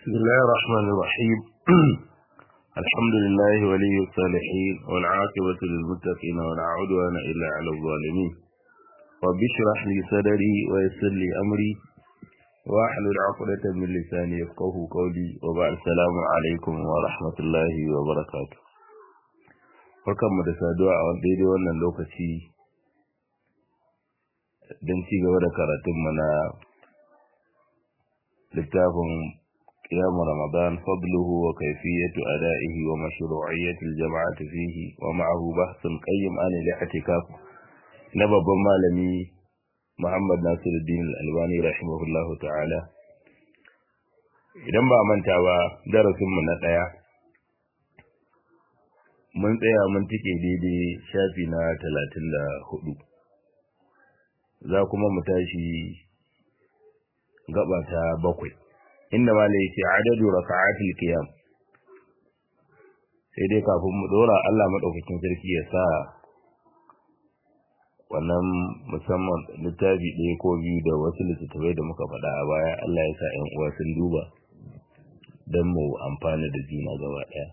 بسم الله الرحمن الرحيم الحمد لله ولي الصالحين والعاقبة للمتقين ولا عدوان إلا على الظالمين رب اشرح لي صدري ويسر لي أمري واحلل عقدة من لساني يفقه قولي وبعد السلام عليكم ورحمة الله وبركاته barkanmu da saduwa a daidai wannan lokaci don ci gaba da karatunmu na littafin قيام رمضان فضله وكيفية أدائه ومشروعية الجماعة فيه ومعه بحث قيم عن الاعتكاف نبب مالمي محمد ناصر الدين الألباني رحمه الله تعالى idan ba manta ba darasinmu na ɗaya mun tsaya mun tike daidai shafi na talatin da hudu za kuma mu tashi gaba ta bakwai inda ma ne yake adadu raka'atul qiyam sai dai kafin mu dora Allah madaukakin sarki ya sa wannan musamman littafi ɗaya ko biyu da wasu littattafai da muka faɗa a baya Allah ya sa ƴan uwa sun duba don mu amfana da juna gaba ɗaya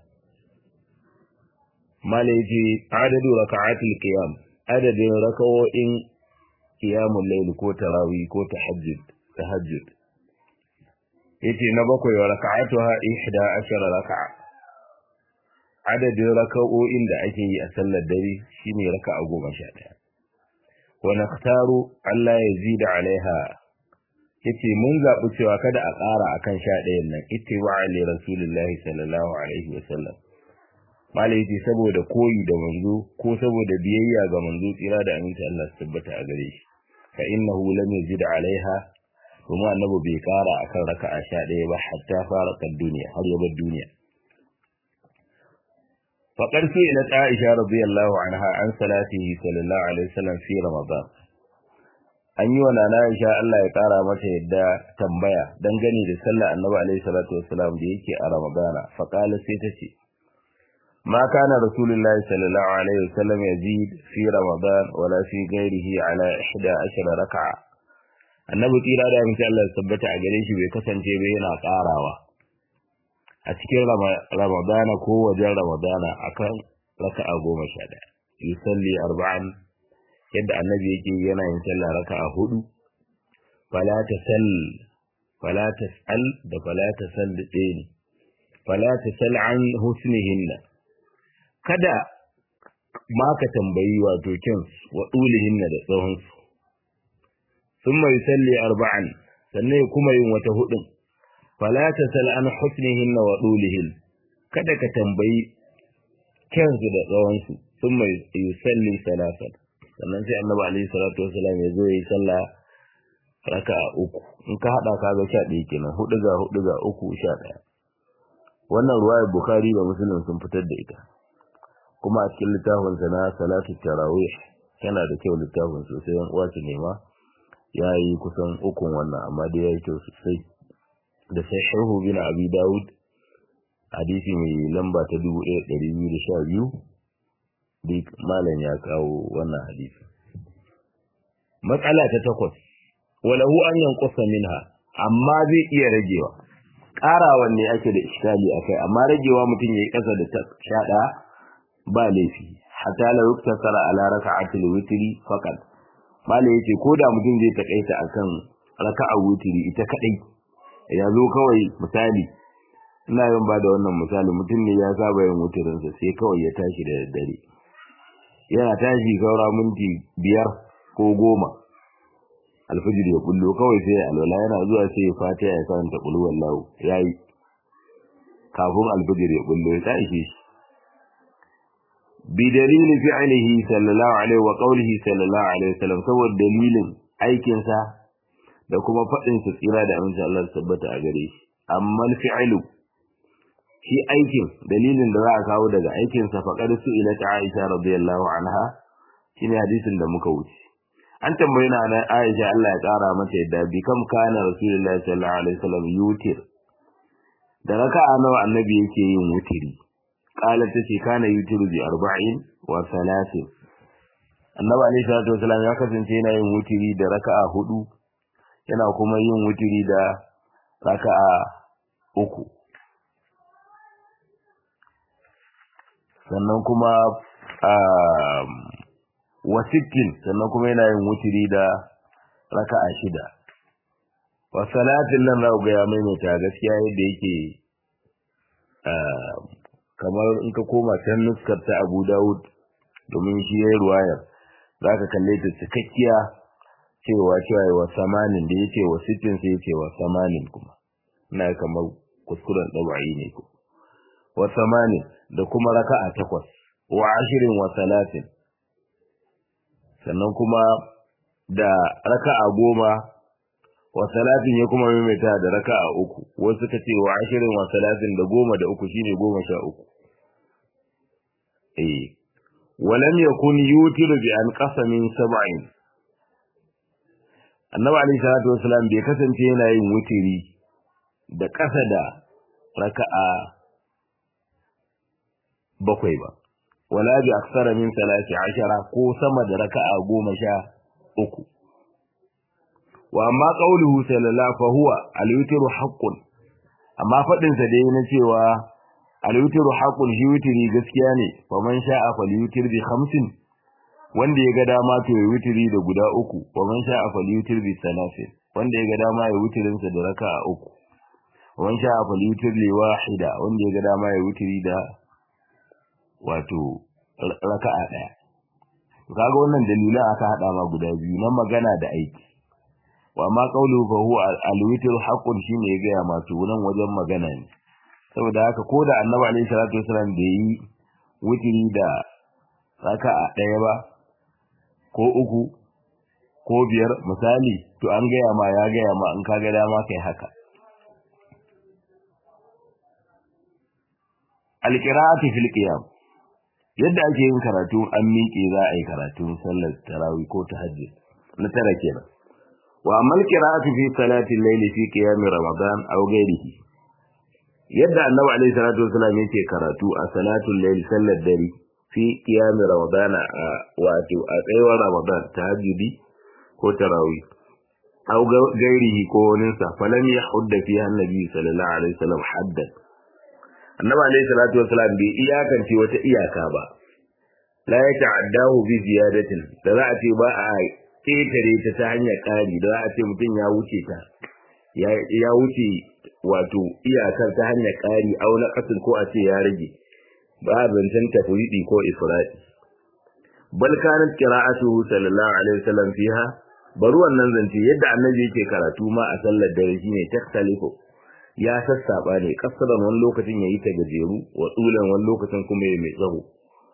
mala yake adadu raka'atul qiyam adadin raka'o'in qiyamul layl ko tarawih ko tahajjud tahajjud yace na bakwai wa raka'atuha ihda ashara raka'a adadin raka'o'in da ake yi a sallar dare shine raka'a goma sha ɗaya wa nakhtaru Allah ya zida alaiha yace mun zaɓi cewa kada a ƙara akan sha ɗayan nan ittiba'a li rasulillahi sallallahu alaihi wa sallam malai yace saboda koyi da manzo ko saboda biyayya ga manzo tsira da aminci Allah su tabbata a gare shi fa innahu lam yazid alaiha kuma annabi bai kara akan raka'a sha ɗaya ba hatta fara kan duniya har ya bar duniya faqad ila Aisha radiyallahu anha an salatihi sallallahu alaihi wasallam fi ramadan an yi wa nana Aisha Allah ya kara mata yadda tambaya dangane da sallar annabi alaihi salatu wasallam da yake a ramadana faqala sai ta ce ما كان رسول الله صلى الله عليه وسلم يزيد في رمضان ولا في غيره على 11 ركعه annabi tsira da amince Allah ya tabbata a gare shi bai kasance ba yana karawa a cikin ramadana ko wajen ramadana akan raka'a goma sha ɗaya yusalli arba'an yadda annabi yake yana yin sallah raka'a hudu fala tasal fala tasal da fala tasal da ɗaya ne fala tasal an husnihinna kada ma ka tambayi wato kyan wa ɗulihinna da tsawonsu ثم يصلي أربعا sannan ya kuma yin wata hudun fala tasal an husnihin wa dulihin kada ka tambayi kyansu da tsawonsu sun mai yusalli salasan sannan sai annabi alaihi salatu wasalam ya zo yi sallah raka'a uku in ka hada ka ga sha ɗaya kenan hudu ga hudu ga uku sha ɗaya wannan ruwayar bukhari da muslim sun fitar da ita kuma a cikin littafin sa na salatu tarawih yana da kyau littafin sosai yan uwa su nema ya yi kusan ukun wannan amma dai ya yi kyau sosai da sai shahu bin abi dawud hadisi mai lamba ta dubu ɗaya ɗari biyu da sha biyu duk malam ya kawo wannan hadisi matsala ta takwas walahu an yankusa minha amma zai iya ragewa ƙarawan ne ake da iskali a kai amma ragewa mutum ya yi ƙasa da sha ɗaya ba laifi hatta la yuktasara ala raka'atil witri faqat malai yace ko da mutum zai takaita akan raka'a wutiri ita kadai ya zo kawai misali ina yin ba da wannan misali mutum ne ya saba yin wutirin sa sai kawai ya tashi da daddare yana tashi saura minti biyar ko goma alfijir ya kullo kawai sai ya alwala yana zuwa sai ya fata ya karanta qul wallahu yayi kafin alfijir ya kullo ya tashi shi بدليل فعله صلى الله عليه وقوله صلى الله عليه وسلم saboda dalilin aikinsa da kuma faɗin sa tsira da amince Allah tabbata a gare shi amma fi'lu shi aikin dalilin da za a kawo daga aikin sa faqad su'ila ta Aisha radiyallahu anha shine hadisin da muka wuce an tambaye na na Aisha Allah ya kara mata yadda bi kam kana Rasulullahi sallallahu alaihi wasallam yutir da raka'a nawa annabi yake yin wutiri قالت تشي كان يوتر بأربعين وثلاثين annabi alaihi salatu wasalam ya kasance yana yin wutiri da raka'a hudu yana kuma yin wutiri da raka'a uku sannan kuma wasittin sannan kuma yana yin wutiri da raka'a shida wa salatin nan za ku ga ya maimaita gaskiya yadda yake kamar in ka koma can nuskar ta Abu Dawud domin shi yayi ruwayar zaka kalle ta cikakkiya cewa cewa wa samanin da yake wa sittin sai yake wa samanin kuma ina kamar kuskuren dabai ne ko wa samanin da kuma raka'a takwas wa ashirin wa salatin sannan kuma da raka'a goma wa salatin ya kuma maimaita da raka'a uku wasu suka ce wa ashirin wa salatin da goma da uku shine goma sha uku eh walam yakun yutiru bi an qasamin sab'in annabi alayhi salatu wasalam bai kasance yana yin wutiri da kasa da raka'a bakwai ba wala bi aksara min salati ashara ko sama da raka'a goma sha uku wa amma qauluhu sallallahu fa huwa al-witru haqqun amma fadin sa dai na cewa al-witru haqqun shi witri gaskiya ne fa man sha'a falyutir bi khamsin wanda ya ga dama to ya witri da guda uku wa man sha'a falyutir bi salasin wanda ya ga dama ya witrin sa da raka'a uku wa man sha'a falyutir li wahida wanda ya ga dama ya witri da wato raka'a daya kaga wannan dalilan aka hada ma guda biyu na magana da aiki wa ma qawluhu fa huwa al-witr haqqun shine ya gaya masu nan wajen magana ne saboda haka ko da annabi alaihi salatu wasallam da yi witri da raka'a daya ba ko uku ko biyar misali to an gaya ma ya gaya ma in kaga dama kai haka al-qira'atu fil qiyam yadda ake yin karatu an miƙe za a yi karatu sallar tarawih ko tahajjud na tara kenan wa amma qira'atu fi salati al-layli fi qiyam ramadan aw ghayrihi yadda annabi alayhi salatu wasallam yake karatu a salatul layli sallar dare fi qiyam ramadan wato a tsayuwar ramadan tahajjudi ko tarawih aw ghayrihi ko wani sa falam yahudda fiha annabi sallallahu alaihi wasallam haddan annabi alayhi salatu wasalam bai iyakance wata iyaka ba la ya ta'addahu bi ziyadatin da za a ce ba a ketare ta ta hanyar ƙari da za a ce mutum ya wuce ta ya wuce wato iyakar ta hanyar ƙari au na ƙasar ko a ce ya rage ba a zancen tafwidi ko ifradi bal kanat qira'atuhu sallallahu alaihi wasallam fiha bari wannan zance yadda annabi yake karatu ma a sallar dare shine takhtalifu ya sassaba ne kasaran wani lokacin yayi ta gajeru wa tsulan wani lokacin kuma yayi mai tsawo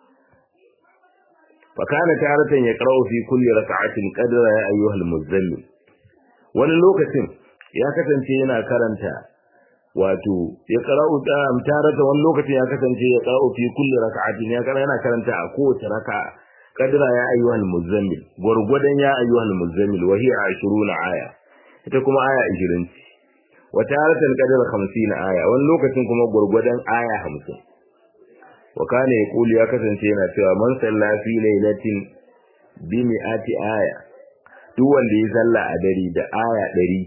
fa kana taratan ya qara'u fi kulli rak'atin qadra ya ayyuhal muzammil wani lokacin ya kasance yana karanta wato ya qara'u tarata wani lokacin ya kasance ya qara'u fi kulli rak'atin ya karanta yana karanta a kowace raka'a qadra ya ayyuhal muzammil gurgudan ya ayyuhal muzammil wa hiya 20 aya ita kuma aya 20 wata haratan kadar 50 aya wani lokacin kuma gurgudan aya 50 wa kana yaqulu ya kasance yana cewa man salla fi lailatin bi mi'ati aya duk wanda ya salla a dare da aya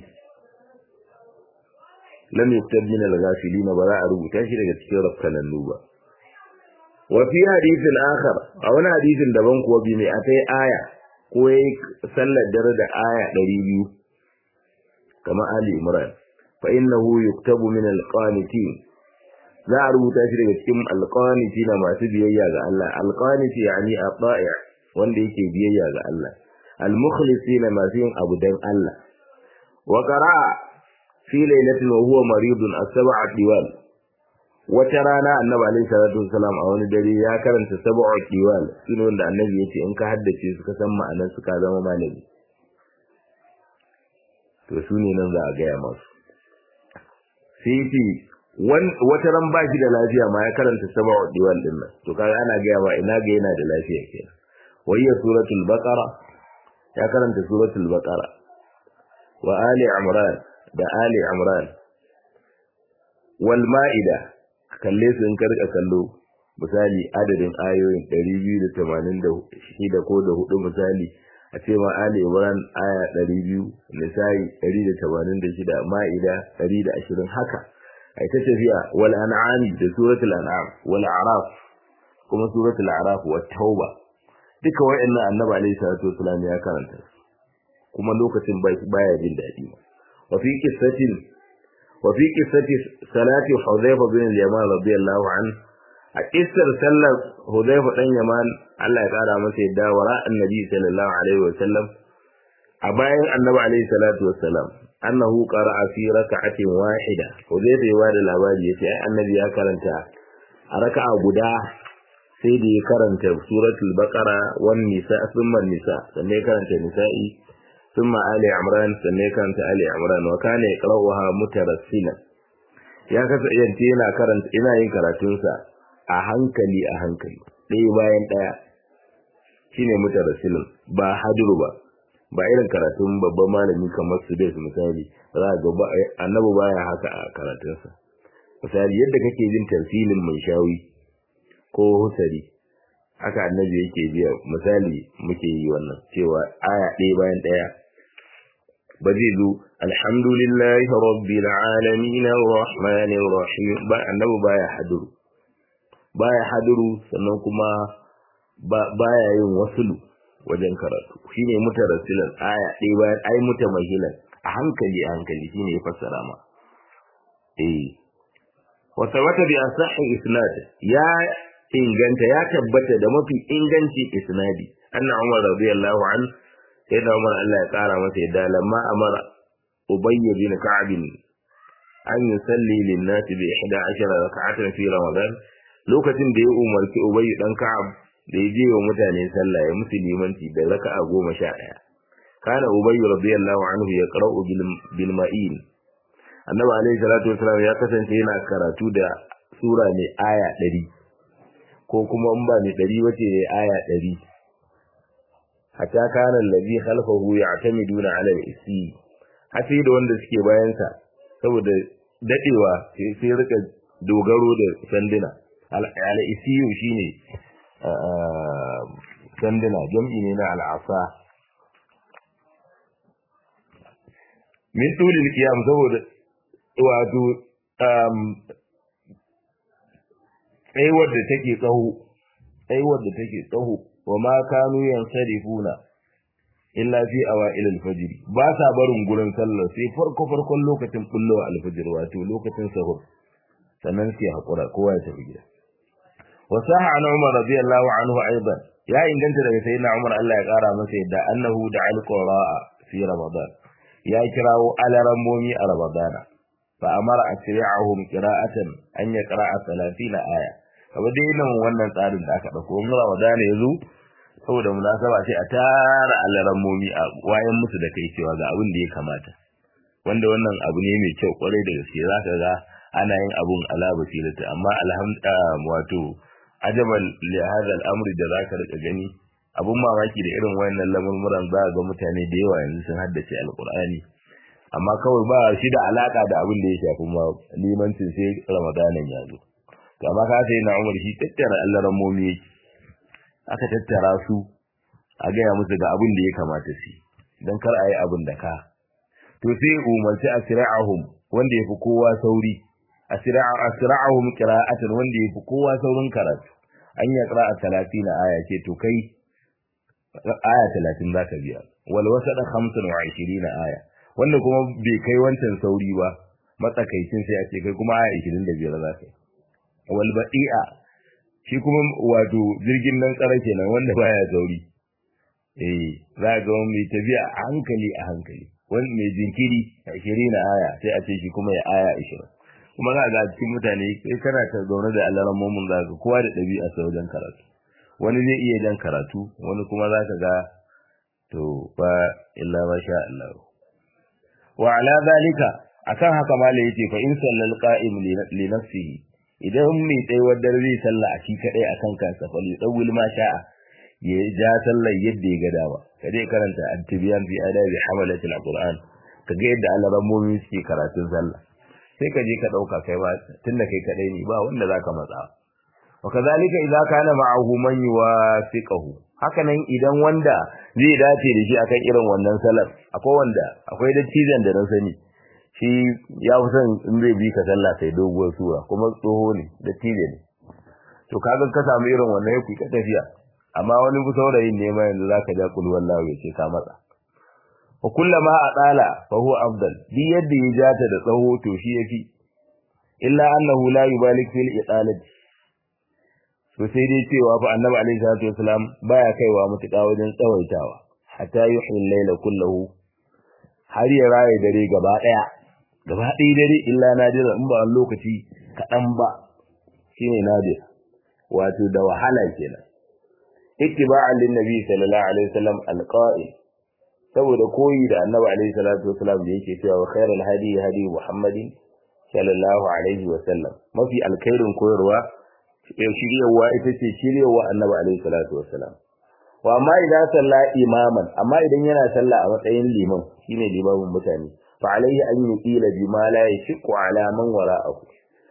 100 lam yuktab min al-ghafilin ba za a rubuta shi daga cikin rafkanannu ba wa fi hadithin akhar a wani hadithin daban kuwa bi mi'atai aya ko yayi sallar dare da aya 200 kamar Ali Imran فإنه يكتب من القانتين za a rubuta shi daga cikin alqaniti na masu biyayya ga Allah alqaniti yani at-ta'i' wanda yake biyayya ga Allah al-mukhlisina masu yin abu dan Allah wa qara'a fi lailatin wa huwa maridun as-sab'a diwal wata rana annabi alaihi salatu wasalam a wani dare ya karanta sab'a diwal shine wanda annabi yace in ka haddace su ka san ma'anar su ka zama malami to su ne nan za a gaya masu sai ce wata ran ba shi da lafiya ma ya karanta sab'a diwal din nan to kaga ana gaya ma ina ga yana da lafiya kenan wayya suratul baqara ya karanta suratul baqara wa ali imran da ali imran wal maida kalle su in karka kallo misali adadin ayoyin 286 ko da hudu misali a ce ma Ali Imran aya 200 Nisa'i 186 Ma'ida 120 haka ai ta tafiya wal an'am da suratul an'am wal a'raf kuma suratul a'raf wat tauba duka wayannan annabi alaihi salatu wasallam ya karanta kuma lokacin baya jin dadi wa fi qissatin wa fi qissati salati hudhayfa bin al-yaman radiyallahu anhu a kissar sallar hudhayfa dan yaman Allah ya kara masa yadda wara annabi sallallahu alaihi wasallam a bayan annabi alaihi salatu wassalam annahu qara'a fi rak'atin wahida hudayfa ya bada labari yace ai annabi ya karanta a raka'a guda sai da ya karanta suratul baqara wan nisa thumma nisa sannan ya karanta nisa'i thumma ali imran sannan ya karanta ali imran wa kana yaqra'uha mutarassilan ya kasance yana karanta ina yin karatunsa a hankali a hankali ɗaya bayan ɗaya shine mutarassilan ba hadiru ba ba irin karatun babban malami kamar su dai misali za ga annabi baya haka a karatunsa misali yadda kake jin tarsilin mai shawi ko husari haka annabi yake biya misali muke yi wannan cewa aya ɗaya bayan ɗaya ba zai zo alhamdulillahi rabbil alamin arrahmanir rahim ba annabi baya haduru baya haduru sannan kuma baya yin wasulu wajen karatu shine mutarassilan aya ɗaya bayan ai mutamahilan a hankali a hankali shine ya fassara ma eh wa sabata bi asahi isnad ya inganta ya tabbata da mafi inganci isnadi anna umar radiyallahu an sai da umar Allah ya kara masa yadda lamma amara ubay bin ka'b an yusalli lin nas bi 11 rak'atan fi ramadan lokacin da ya umarci ubay dan ka'ab da ya je wa mutane sallah ya musu limanci da raka'a goma sha ɗaya kana ubayyu radiyallahu anhu ya qara'u bil ma'in annabi alaihi salatu wasallam ya kasance yana karatu da sura mai aya ɗari ko kuma in ba mai ɗari wace ne aya ɗari hatta kana allazi khalfahu ya'tamiduna 'ala al-isi hasi da wanda suke bayan sa saboda dadewa sai rika dogaro da sanduna al-isiyu shine sanduna jam'i ne na al'asa min tulil qiyam saboda wato tsayuwar da take tsaho tsayuwar da take tsaho wa ma kanu yansarifuna illa fi awa'il al-fajr ba sa barin gurin sallar sai farko farkon lokacin bullowa al-fajr wato lokacin sahur sannan sai hakura kowa ya tafi gida وصح عن عمر رضي الله عنه أيضا يا إن كنت لك سيدنا عمر الله يقارى مسيدا أنه دعا القراء في رمضان يا كراو على رمومي رمضان فأمر أسرعهم قراءة أن يقرأ ثلاثين آية فبدي nan wannan tsarin da aka dauko mun Ramadan yazo saboda munasaba sai a tara alarammomi a wayan musu da kai cewa ga abin da ya kamata wanda wannan abu ne mai kyau kwarai da gaske zaka ga ana yin abun ala basirata amma alhamdulillah wato ajaban li hadha al-amri da zaka rika gani abun mamaki da irin wayannan lamurmuran za ga mutane da yawa yanzu sun haddace alqur'ani amma kawai ba shi da alaka da abin da ya shafi ma limancin sai ramadanin ya zo to amma ka sai na umar shi tattara Allah ramomi yake aka tattara su a gaya musu ga abin da ya kamata su dan kar a yi abin da ka to sai umarci asra'ahum wanda yafi kowa sauri asra'ahum qira'atan wanda yafi kowa saurin karatu an ya qira'a 30 aya ce to kai aya 30 zaka biya wal wasada 25 aya wanda kuma bai kai wancan sauri ba matsakaicin sai a ce kai kuma aya 25 zaka yi wal ba'i'a shi kuma wato jirgin nan tsara kenan wanda baya sauri eh za ga mai tafiya a hankali a hankali wani mai jinkiri 20 aya sai a ce shi kuma ya aya 20 kuma za ga cikin mutane kai kana ta zaune da Allah ramomin za ka kowa da ɗabi'a sa wajen karatu wani zai iya jan karatu wani kuma za ka ga to fa illa ma sha Allah wa ala zalika akan haka malai yace fa in sallal qa'im li nafsihi idan mai tsayuwar dare zai salla a shi kadai akan kansa fa li dawil ma sha'a ya ja sallar yadda ya ga dama kaje karanta at-tibyan fi adabi hamalat al-qur'an kaga yadda Allah ramomin suke karatun sallah sai ka je ka dauka kai ba tunda kai kadai ne ba wanda zaka matsa wa kazalika idza kana ma'ahu man yuwafiqahu haka nan idan wanda zai dace da shi akan irin wannan salar akwai wanda akwai dattijan da na sani shi ya fi son in zai bi ka sallah sai doguwar sura kuma tsoho ne da tije ne to kaga ka samu irin wannan ya ka tafiya amma wani ku saurayin ne ma yanzu zaka ja kul wallahi ya ce ka matsa wa kullama adala fa huwa afdal bi yadda ya jata da tsawo to shi yafi illa annahu la yubalik fil italati to sai dai cewa fa annabi alaihi salatu wasalam baya kaiwa mutuka wajen tsawaitawa hatta yuhyi al-layla kullahu har ya raye dare gaba daya gaba ɗaya dare illa nadira in ba wani lokaci kaɗan ba shine nadir wato da wahala kenan ittiba'an lin nabi sallallahu alaihi wasallam alqa'il saboda koyi da annabi alaihi salatu wasallam da yake cewa khairul hadi hadi muhammadin sallallahu alaihi wasallam mafi alkhairin koyarwa shiryawa ita ce shiryawa annabi alaihi salatu wasallam wa amma idan salla imaman amma idan yana sallah a matsayin liman shine limamin mutane fa alaihi an yuqila bima la yashqu ala man wara'ahu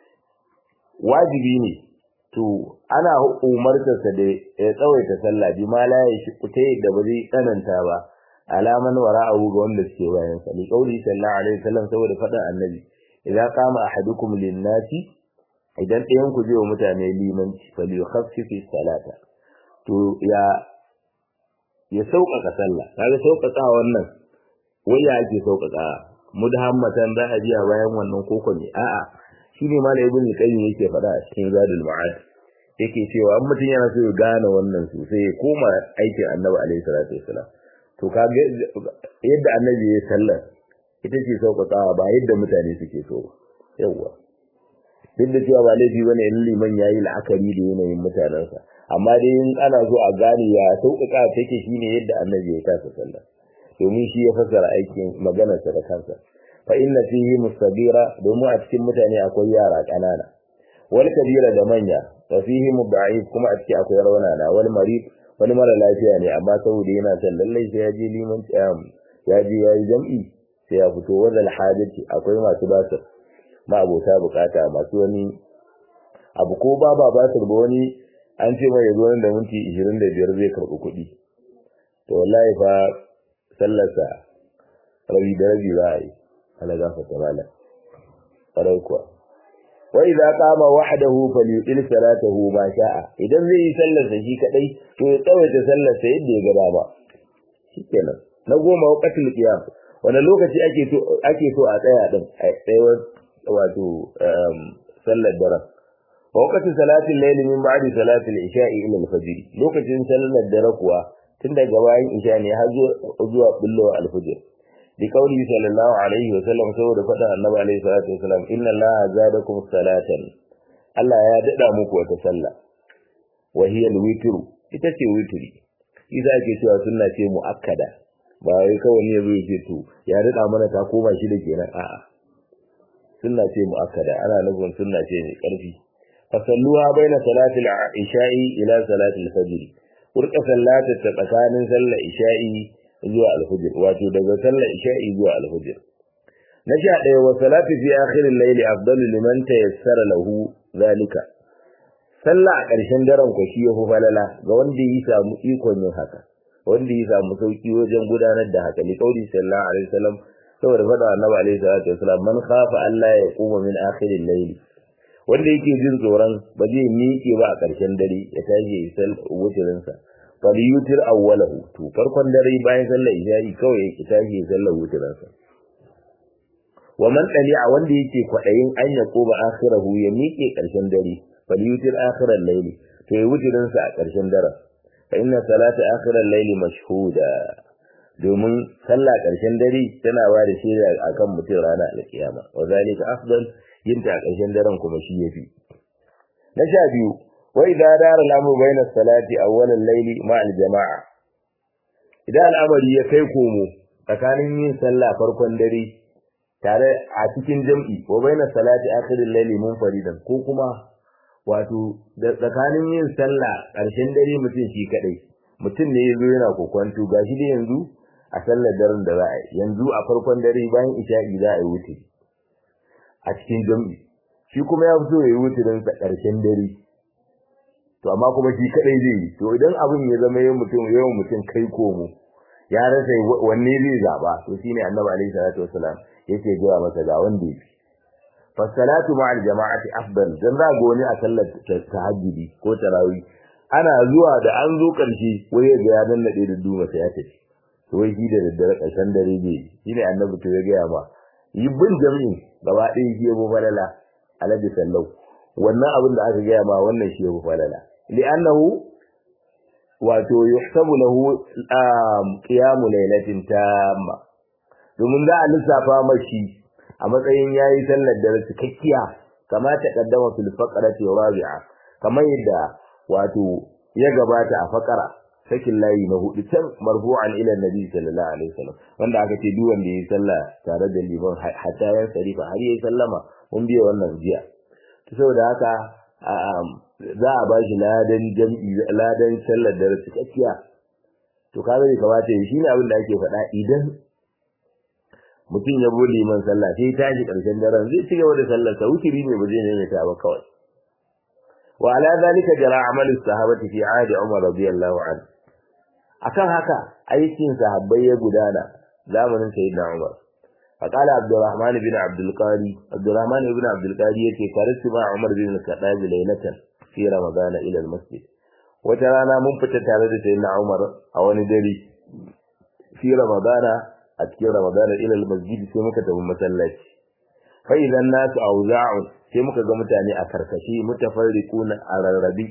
wajibi ne to ana umartarsa da ya tsawaita sallah bima la yashqu ta yadda ba zai tsananta ba alaman wara'ahu ga wanda suke bayan sa li qauli sallallahu alaihi wasallam saboda faɗin annabi idan qama ahadukum lin-nasi idan ɗayan ku je wa mutane limanci fal yukhaffifi salata to ya ya sauƙaƙa sallah kaga sauƙaƙa wannan wai ya ake sauƙaƙa mudhammatan za a biya bayan wannan koko ne a'a shine malam ibn qayyim yake faɗa a cikin zadul ma'ad yake cewa an mutum yana so ya gane wannan sosai ya koma aikin annabi alaihi salatu wasalam to kaga yadda annabi ya sallar ita ce sauƙaƙawa ba yadda mutane suke so yawwa duk da cewa ba laifi bane in liman yayi la'akari da yanayin mutanensa amma dai in ana so a gane ya sauƙaƙa take shine yadda annabi ya kasa sallah domin shi ya fassara aikin maganarsa da kansa fa inna fihi mustabira domin a cikin mutane akwai yara ƙanana wal kabira da manya wa fihi mud'if kuma a cikin akwai raunana wal marid wani mara lafiya ne amma saboda yana son lallai sai ya je liman ya je ya yi jam'i sai ya fito wadal hajati akwai masu basir ma abota bukata masu wani abu ko ba ba basir ba wani an ce mai yanzu da minti 25 zai karɓi kuɗi to wallahi fa sallarsa rabi da rabi za a yi ala gafarta malam ƙwarai kuwa wa idza qama wahdahu falyutil salatahu ma sha'a idan zai yi sallar sa shi kadai to ya tsawaita sallar sa yadda ya gaba ba shikenan na goma waqtul qiyam wani lokaci ake to ake so a tsaya din a tsayawar wato sallar daren waqtul salatil layli min ba'di salatil isha'i ila al-fajr lokacin sallar dare kuwa tun daga bayan isha ne har zuwa bullowa al-fajr bi kauli sallallahu alaihi wa sallam saboda faɗa annabi alaihi salatu wasallam inna allaha zadakum salatan Allah ya dada muku wata sallah wa hiya al-witr ita ce witri idan ake cewa sunna ce muakkada ba wai kawai ne zai ce to ya dada mana ta koma shi da kenan a'a sunna ce muakkada ana nufin sunna ce mai karfi fasalluha baina salatil isha'i ila salatil fajr kurka sallata ta tsakanin sallar isha'i zuwa alfujr wato daga sallar isha'i zuwa alfujr na sha ɗaya wa salatu fi akhiril layli afdalu liman tayassara lahu zalika sallah a ƙarshen daren ko shi yafi falala ga wanda ya samu ikon yin haka wanda ya samu sauki wajen gudanar da haka li qauli sallallahu alaihi wasallam saboda fada annabi alaihi salatu wasallam man khafa Allah ya kuma min akhiril layli wanda yake jin tsoron ba zai miƙe ba a ƙarshen dare ya tashi ya sal wutirinsa falyutir awwalahu to farkon dare bayan sallar isha'i kawai ya tashi ya sallar wutirinsa wa man a wanda yake kwadayin an ya koba akhirahu ya miƙe ƙarshen dare falyutir akhiral layli to ya wutirinsa a ƙarshen dare fa inna salata akhiral layli mashhuda domin sallah ƙarshen dare tana ba da shaida akan mutum ranar alkiyama wa zalika afdal yinta a ƙarshen daren kuma shi yafi na sha biyu wa idza dara al-amru bayna as-salati awwal al-layli ma al-jama'a idan al'amari ya kai komo tsakanin yin sallah farkon dare tare a cikin jam'i wa bayna salati akhir al-layli munfaridan ko kuma wato da tsakanin yin sallah ƙarshen dare mutum shi kadai mutum ne yazo yana kokwanto gashi da yanzu a sallar daren da za a yi yanzu a farkon dare bayan isha'i za a yi wuce a cikin jam'i shi kuma ya fito ya yi wutirin sa ƙarshen dare to amma kuma shi kadai zai yi to idan abin ya zama yawan mutum yawan mutum kai komo ya rasa wanne zai zaba to shine annabi alaihi salatu wasalam yake gaya masa ga wanda yake fasalatu ma'al jama'ati afdal dan za ga wani a sallar tahajjudi ko tarawih ana zuwa da an zo karshe wai ya ga ya nannade da duma sai ya tafi to wai shi da daddare karshen dare ne shine annabi to ya gaya ma yi bin jami'in gaba ɗaya shi ya bu falala alaji sallau wannan abin da aka gaya ma wannan shi ya bu falala li'annahu wato yuhsabu lahu qiyamu laylatin tamma domin za a lissafa mashi a matsayin yayi sallar dare cikakkiya kama ta kaddama fil faqrati rabi'a kamar yadda wato ya gabata a faqara sakin layi na hudu can marfu'an ila nabi sallallahu alaihi wasallam wanda aka ce duk wanda yayi sallah tare da liman hatta yan sarifa har yayi sallama mun biya wannan jiya to saboda haka za a bashi ladan jam'i ladan sallar dare cikakkiya to kaga bai kamata yi shine abin da ake faɗa idan mutum ya bude liman sallah sai tashi karshen daren zai ci gaba da sallar sa wukiri ne ba zai neme ta ba kawai wa ala zalika jara amalu sahabati fi ahdi umar radiyallahu anhu akan haka aikin sahabbai ya gudana zamanin sayyidina umar فقال عبد الرحمن بن عبد القاري عبد الرحمن بن عبد القاري yake karistu ma Umar bin Khattab laylatan fi Ramadan ila al-masjid wata rana mun fita tare da sayyidina Umar a wani dare fi Ramadan a cikin Ramadan ila al-masjid sai muka tafi masallaci fa idan nasu auza'un sai muka ga mutane a karkashi mutafarriquna a rarrabi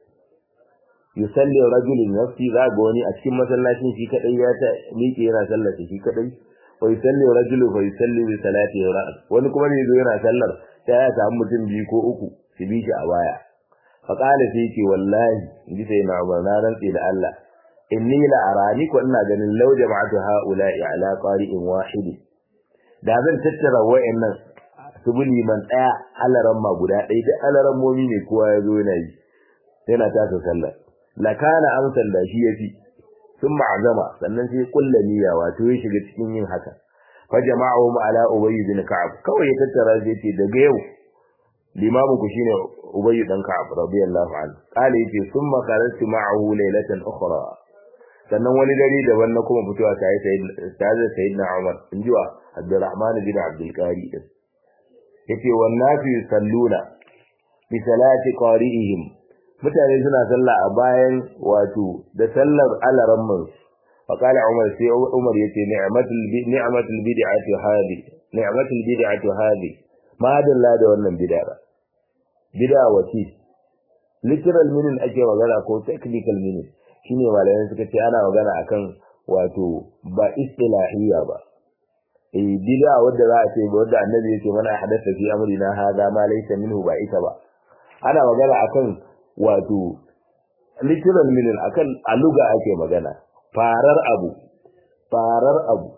yusalli rajulun nafsi za ga wani a cikin masallacin shi kadai ya ta miƙe yana sallar shi kadai wa yusalli rajulu fa yusalli bi salati ra'as wani kuma ne zo yana sallar sai ya samu mutum biyu ko uku su bi shi a baya fa qala sai ce wallahi inji sai na Umar na rantsi da Allah inni la arani ko ina ganin law jama'atu haula'i ala qari'in wahid da zan tattara wayannan subuli man daya alaran ma guda ɗaya da alaran momi ne kowa ya zo yana yi yana tasa sallar lakana amsal da shi yafi sun ma'azama sannan sai kulla niyya wato ya shiga cikin yin haka fa jama'ahum ala ubay bin ka'ab kawai ya tattara sai ce daga yau limamu ku shine ubay dan ka'ab radiyallahu anhu kale yace summa qaratu ma'ahu laylatan ukhra sannan wani dare daban na kuma fitowa sai sai sayyidina Umar injiwa Abdurrahman bin Abdul Qari din yace wan nafi salluna bi salati qari'ihim mutane suna sallah a bayan wato da sallar alaramman faqala umar sai umar yace ni'matul ni'matul bid'ati hadi ni'matul bid'ati hadi ma dalla da wannan bid'a bid'a wace literal meaning ake magana ko technical meaning shine malaman suka ce ana magana akan wato ba istilahiyya ba eh bid'a wadda za a ce wadda annabi yake mana hadatha fi amrina hada ma laysa minhu ba ita ba ana magana akan wato literal meaning akan aluga ake magana farar abu farar abu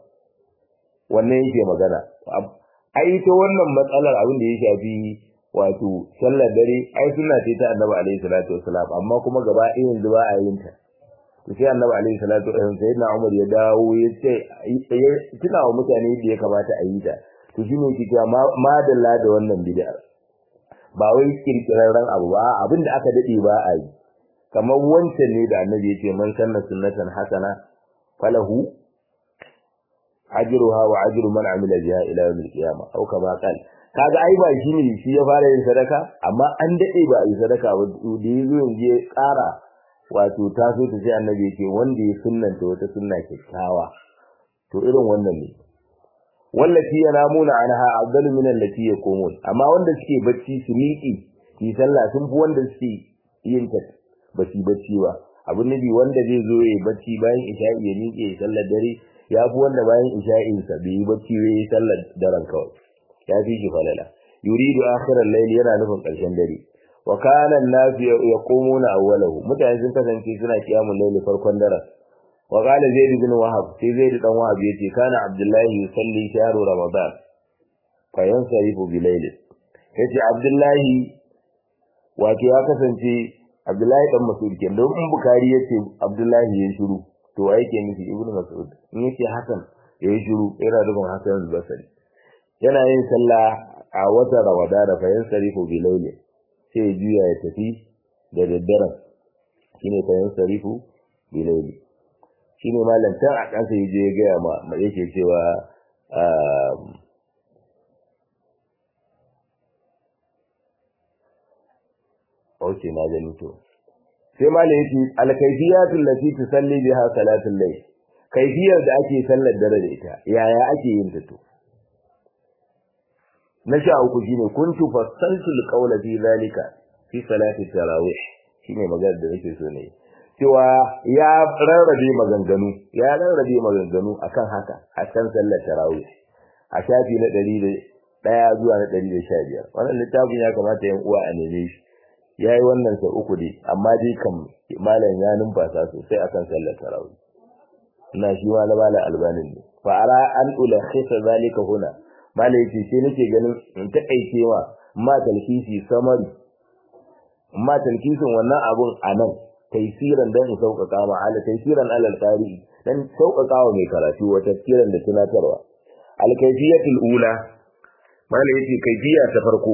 wannan yake magana ai to wannan matsalar abin da ya shafi wato sallar dare ai sunna ce ta Annabi alaihi salatu wasalam amma kuma gaba ɗaya yanzu ba a yin ta to sai Annabi alaihi salatu wasalam sai na Umar ya dawo ya ce tuna wa mutane da ya kamata a yi ta to shine yake cewa madalla da wannan bid'a ba wai kirkirarren abu ba abinda aka dade ba a yi kamar wancan ne da annabi yake man sanna sunnatan hasana falahu ajruha wa ajru man amila biha ila yawmil qiyamah au kama qal kaga ai ba shi ne shi ya fara yin sadaka amma an dade ba yi sadaka ba da yazo yanzu ya ƙara wato taso ta sai annabi yake wanda ya sunnanta wata sunna kyakkyawa to irin wannan ne wallati yanamuna anha afdalu min allati yaqumun amma wanda suke bacci su miƙi su sallah sun fi wanda suke yin ta bacci bacci ba abin nabi wanda zai zo yayi bacci bayan isha'i ya miƙe ya sallar dare ya fi wanda bayan isha'in sa bai yi bacci ya yi sallar daren kawai ya fi shi falala yuridu akhiral layl yana nufin ƙarshen dare wa kana an-nas yaqumuna awwalahu mutane sun kasance suna kiyamul layl farkon daren وقال زيد بن وهب في زيد بن وهب يتي كان عبد الله يصلي شهر رمضان فينصرف بليل yace Abdullahi wato ya kasance Abdullahi dan Mas'ud kenan don in Bukhari yace Abdullahi ya shiru to ai ke nufi Ibn Mas'ud in yace Hasan ya shiru yana nufin Hasan al-Basri yana yin sallah a wata Ramadan fa yansarifu bi layli sai ya juya ya tafi da daddare shine fa yansarifu bi layli shine malam can a kansa yaje ya gaya ma yake cewa okay na gani to sai malai yace al-kayfiyatul lati tusalli biha salatul layl kaifiyar da ake sallar dare da ita yaya ake yin ta to na sha uku shine kuntu fasaltul qawla fi zalika fi salati tarawih shine magana da nake so ne cewa ya rarrabe maganganu ya rarrabe maganganu akan haka a kan sallar tarawih a shafi na 101 zuwa na 115 wannan littafin ya kamata yan uwa a neme shi yayi wannan sai uku dai amma dai kam malam ya numfasa sosai akan sallar tarawih ina shi ma na malam albanin ne fa ara an ulakhisa zalika huna malam yace sai nake ganin in takaice wa ma talkisi samari ma talkisin wannan abun anan taysiran dan in sauƙaƙa ma ala taysiran alal qari dan sauƙaƙa wa mai karatu wa tafsiran da tunatarwa al kayfiyatul ula malam yace kayfiya ta farko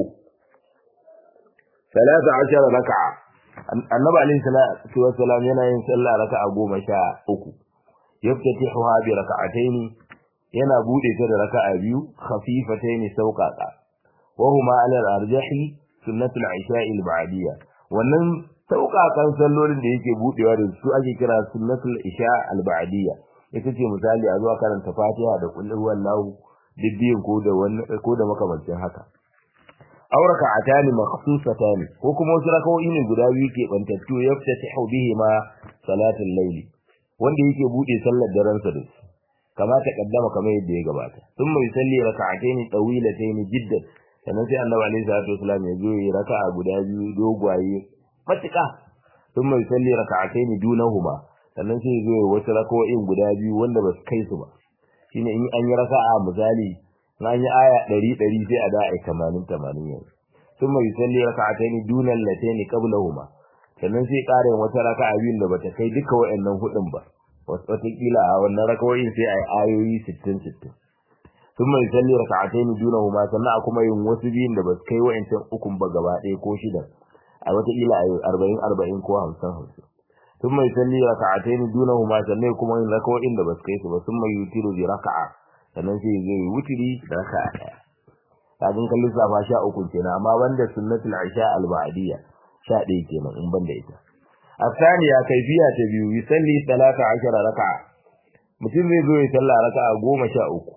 13 raka'a annabi alaihi salatu wassalam yana yin sallah raka'a goma sha uku yaftatihuha bi raka'atayn yana bude ta da raka'a biyu khafifatayn sauqaqa wa huma ala al-arjahi sunnatul isha'i al-ba'diyya wannan sauƙaƙan sallolin da yake budewa da su ake kira sunnatul isha al-ba'diyya ita ce misali a zuwa karanta fatiha da kullu wallahu dibbiyin ko da wannan ko da makamancin haka aw raka'atani makhsusatani ko kuma wasu raka'o'i ne guda biyu ke bantattu yaftatihu bihi ma salatul layli wanda yake bude sallar daren sa da su kama ta kaddama kamar yadda ya gabata sun mai salli raka'ataini tawilataini jiddan sannan sai annabi alaihi salatu wasallam ya zo yi raka'a guda biyu dogwaye matuƙa sun mai salli raka'ataini dunahuma sannan sai ya zo yi wasu raka'o'in guda biyu wanda ba su kai su ba shine in an yi raka'a misali na yi aya ɗari ɗari sai a da a tamanin tamanin yanzu sun mai salli raka'ataini dunan lataini qablahuma sannan sai ƙarin wata raka'a biyun da bata kai duka wa'annan hudun ba wataƙila a wannan rakawoyin sai a yi ayoyi sittin sittin sun mai salli raka'ataini dunahuma sannan a kuma yin wasu biyun da ba su kai wa'ancan ukun ba gaba ɗaya ko shidan a wataƙila a yi arba'in arba'in ko hamsin hamsin sun mai salli raka'ataini dunahuma sannan kuma yin rakawoyin da ba su kai su ba sun mai yutiru bi raka'a sannan sai zai yi wutiri da raka'a ɗaya kafin kan lissafa sha uku kenan amma banda sunnatul isha al-ba'diyya sha ɗaya kenan in banda ita الثانية كيفية تبيو يصلي ثلاثة عشر ركعة mutum zai zo ya salla raka'a goma sha uku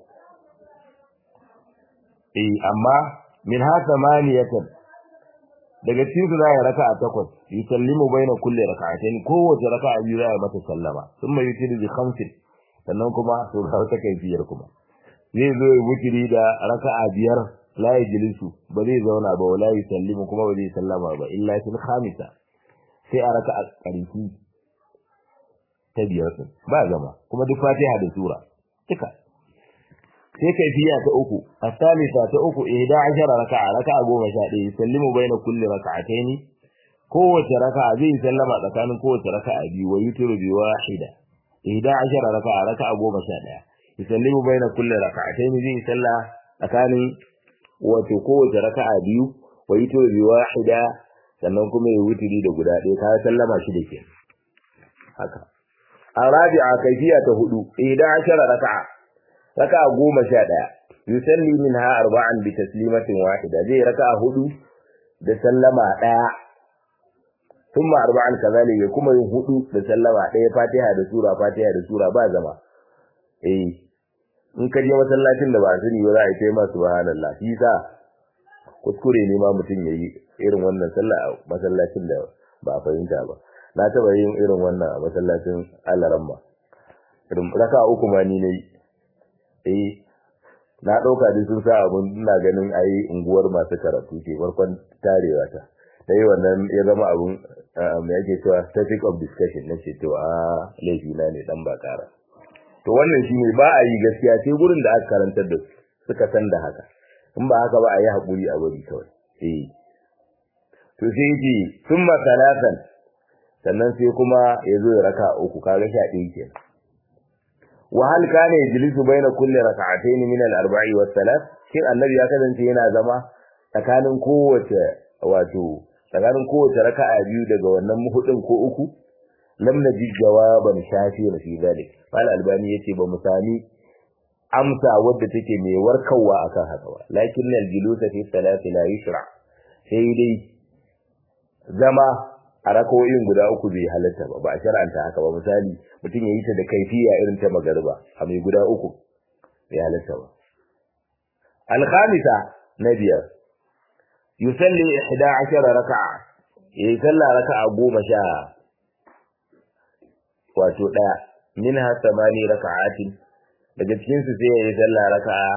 eh amma min ha samaniyatan daga cikin su zai raka'a takwas yusallimu baina kulli raka'atayn kowace raka'a biyu zai mata sallama thumma yutiru bi khamsin sannan kuma to ga wata kaifiyar kuma zai zo ya wutiri da raka'a biyar la yajlisu ba zai zauna ba wala yusallimu kuma ba zai sallama ba illa fil khamisa sai a raka a ƙarfi ta biyar sun ba zama kuma duk fatiha da sura duka sai kaifiya ta uku asalisa ta uku ihda ashara raka'a raka'a goma sha ɗaya sallimu baina kulli raka'ataini kowace raka'a zai sallama tsakanin kowace raka'a biyu wa yutiru bi wahida ihda ashara raka'a raka'a goma sha ɗaya yusallimu baina kulli raka'ataini zai salla tsakanin wato kowace raka'a biyu wa yutiru bi wahida sannan kuma ya wuturi da guda ɗaya ka sallama shi da ke haka a rabi'a kaifiya ta hudu idan ashara raka'a raka'a goma sha ɗaya yusalli minha arba'an bi taslimatin wahida zai raka'a hudu da sallama ɗaya thumma arba'an kazalika kuma yin hudu da sallama ɗaya fatiha da sura fatiha da sura ba zama eh in ka je masallacin da ba sani ba za a yi kai ma subhanallah shi sa kuskure ne ma mutum ya yi irin wannan sallah a masallacin da ba a fahimta ba na taba yin irin wannan a masallacin alaramma irin raka uku ma ni nayi eh na dauka duk sun sa abun ina ganin ai unguwar masu karatu ke farkon tarewa ta dai wannan ya zama abun me yake cewa topic of discussion na ce to a laifi na ne dan ba kara to wannan shine ba a yi gaskiya sai gurin da aka karantar da su suka san da haka in ba haka ba a yi haƙuri a bari kawai eh to sai yace thumma salatan sannan sai kuma ya zo ya raka uku kaga sha ɗaya kenan wa hal kana yajlisu baina kulli rak'atayn min al-arba'i was salat shin annabi ya kasance yana zama tsakanin kowace wato tsakanin kowace raka'a biyu daga wannan hudun ko uku lam naji jawaban shafi fi zalik mal albani yace ba mu sami amsa wadda take mai warkarwa akan haka ba lakin al julusa fi salati la yushra sai dai zama a rakawoyin guda uku bai halatta ba ba a shar'anta haka ba misali mutum ya yi ta da kaifiya irin ta magariba a mai guda uku bai halatta ba alkhamisa na biyar yusalli ihda ashara raka'a yayi sallah raka'a goma sha wato daya minha samani raka'atin daga cikin su sai yayi sallah raka'a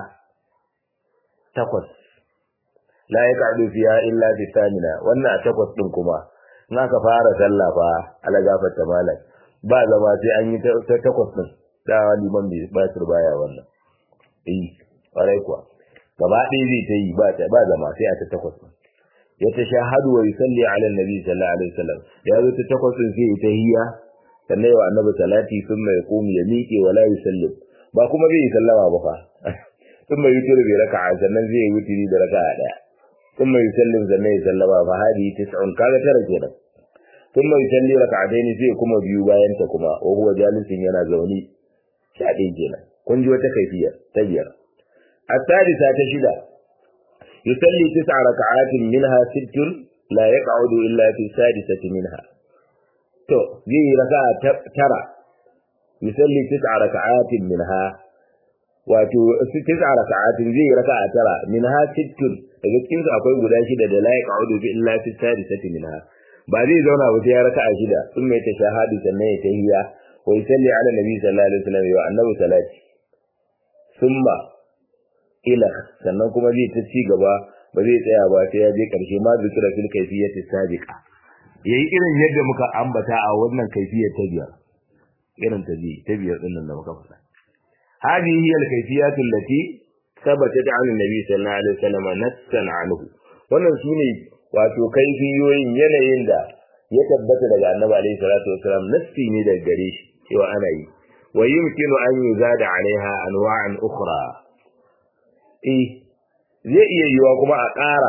takwas la yaq'udu fiha illa bi thamina wannan a takwas din kuma in aka fara sallah fa ala gafarta malam ba zama sai an yi ta takwas din da liman bai ba su baya wannan eh kwarai kuwa gaba ɗaya zai ta yi ba ta ba zama sai a ta takwas din ya tashahadu wa yusalli ala annabi sallallahu alaihi wasallam ya zo ta takwas din sai ta hiya sannan yawa annabi salati sun mai komi ya miƙe wala yusallim ba kuma zai yi sallama ba fa sun mai yutur bai raka'a sannan zai yi wutiri da raka'a daya sun mai yusallim sannan ya sallama fa hadi tis'un kaga tara kenan sun mai yusalli raka'ataini sai kuma biyu bayan ta kuma wa huwa jalisin yana zaune sha ɗaya kenan kun ji wata kaifiya ta biyar السادسة تشدة يصلي تسع ركعات منها ست لا يقعد إلا في السادسة منها to zai yi raka'a tara yusalli tis'a raka'atin minha wato tis'a raka'atin zai yi raka'a tara minha sittun daga cikin su akwai guda shida da la yaq'udu bi illa fi sadisati minha ba zai zauna ba sai ya raka'a shida sun mai tashahadu sannan ya tahiyya wa yusalli ala nabi sallallahu alaihi wasallam wa annabi salati summa ila sannan kuma zai ta ci gaba ba zai tsaya ba sai ya je karshe ma zikira fil kayfiyati sabiqa yayi irin yadda muka ambata a wannan kaifiyar ta biyar irin ta bi ta biyar din nan da muka faɗa hadihi hiya al-kayfiyatu allati thabatat 'an an-nabi sallallahu alaihi wasallam nassan anhu wannan sune wato kaifiyoyin yanayin da ya tabbata daga annabi alaihi salatu wasallam nassi ne daga gare shi cewa ana yi wa yumkinu an yuzada 'alaiha anwa'an ukhra eh zai iya yiwa kuma a ƙara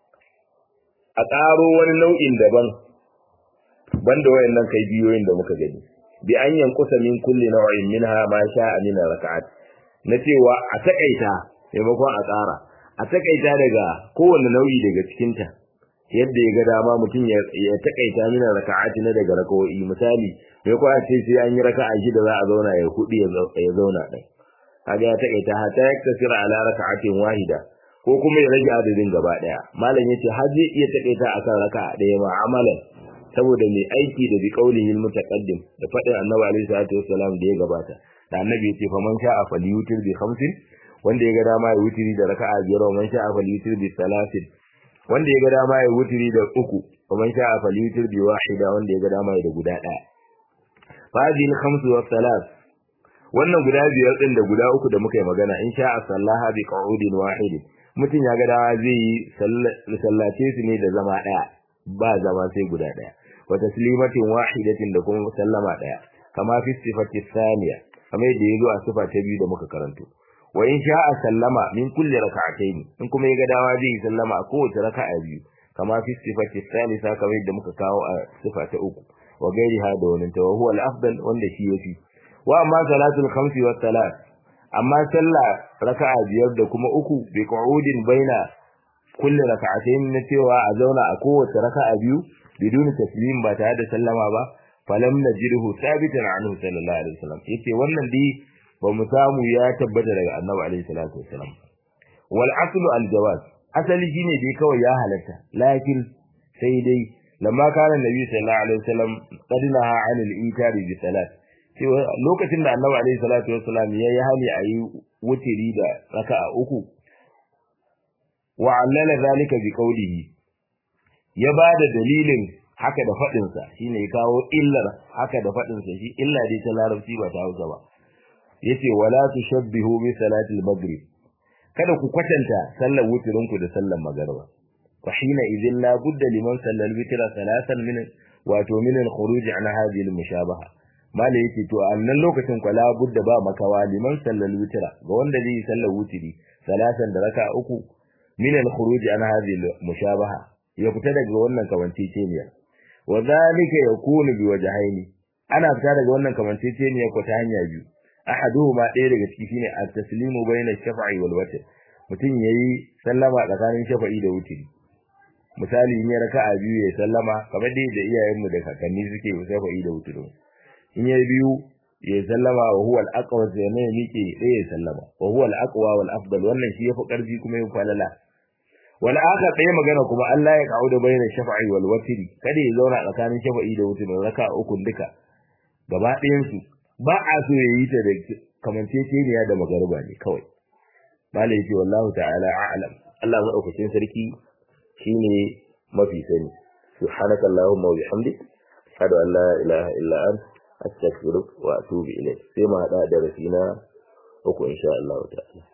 a ƙaro wani nau'in daban banda wayannan kai biyoyin da muka gani bi an yankusa min kulli naw'in minha ma sha'a min rak'at na cewa a takaita maimakon a tsara a takaita daga kowanne nau'i daga cikin ta yadda ya ga dama mutum ya takaita min rak'at na daga rakawoyi misali mai kwa ce sai an yi raka'a shida za a zauna ya hudu ya zauna ɗin kaga ya takaita hatta ya kasira ala raka'atin wahida ko kuma ya rage adadin gaba daya malam yace har zai iya takaita akan raka'a daya ma amalan saboda mai aiki da bi qaulihi mutaqaddim da fadin annabi alaihi salatu wassalam da ya gabata da annabi yace fa man sha'a falyutir bi khamsin wanda ya ga dama ya wutiri da raka'a biyar man sha'a falyutir bi salasin wanda ya ga dama ya wutiri da uku wa man sha'a falyutir bi wahida wanda ya ga dama ya da guda daya fa hadhihi al-khamsu wa thalath wannan guda biyar din da guda uku da muka yi magana in sha'a sallaha bi qu'udin wahid mutum ya ga dama zai yi sallace su ne da zama daya ba zama sai guda daya wa taslimatin wahidatin da kuma sallama daya kama fi sifati thaniya kamar yadda yazo a sifa ta biyu da muka karanto wa in sha'a sallama min kulli rak'atayn in kuma ya ga dama zai yi sallama a kowace raka'a biyu kama fi sifati thalitha kamar yadda muka kawo a sifa ta uku wa gairiha da wannan ta huwa al-afdal wanda shi yafi wa amma salatul khamsi wa salat amma sallah raka'a biyar da kuma uku bi qu'udin baina kulli raka'atayn na cewa a zauna a kowace raka'a biyu bidun taslim ba tare da sallama ba falam najidhu sabitan anhu sallallahu alaihi wasallam yace wannan dai ba mu samu ya tabbata daga annabi alaihi salatu wasallam wal aslu al jawaz asali shine dai kawai ya halatta lakin sai dai lamma kana nabi sallallahu alaihi wasallam qad naha anil inkari bi salat cewa lokacin da annabi alaihi salatu wasallam ya yi hali a yi wutiri da raka'a uku wa allala zalika bi qawlihi ya bada dalilin haka da fadin sa shine ya kawo illar haka da fadin sa shi illa dai ta larabci ba ta Hausa ba yace wala tushabbihu bi salati al-maghrib kada ku kwatanta sallar wutirin ku da sallar magriba fa hina idhin la budda liman sallal witra salatan min wato min al-khuruj an hadhihi al-mushabaha mala yake to a nan lokacin kwa la budda ba makawa liman sallal witra ga wanda zai yi sallar wutiri salatan da raka uku min al-khuruj an hadhihi al-mushabaha ya fita daga wannan kamanceceniya wa zalika yakunu bi wajhaini ana fita daga wannan kamanceceniya ko ta hanya biyu ahaduhuma ɗaya daga ciki shine at-taslimu bayna ash-shaf'i wal watr mutum yayi sallama tsakanin shafa'i da wutiri misali in ya raka'a biyu ya sallama kamar dai da iyayenmu da kakanni suke shafa'i da wuturu in ya biyu ya sallama wa huwa al-aqwa sai ne miƙe sai ya sallama wa huwa al-aqwa wal afdal wannan shi yafi karfi kuma yafi falala wal akhar ɗaya magana kuma Allah ya kauda bayyana shafa'i wal watri kada ya zauna tsakanin shafa'i da wutri raka uku duka gaba ɗayan su ba a so ya yi ta da kamanceceniya da magariba ne kawai malai yace wallahu ta'ala a'lam Allah madaukakin sarki shine mafi sani subhanaka allahumma wa bihamdik ashhadu an la ilaha illa anta astaghfiruka wa atubu ilayk sai mu hada da rasina uku insha Allah ta'ala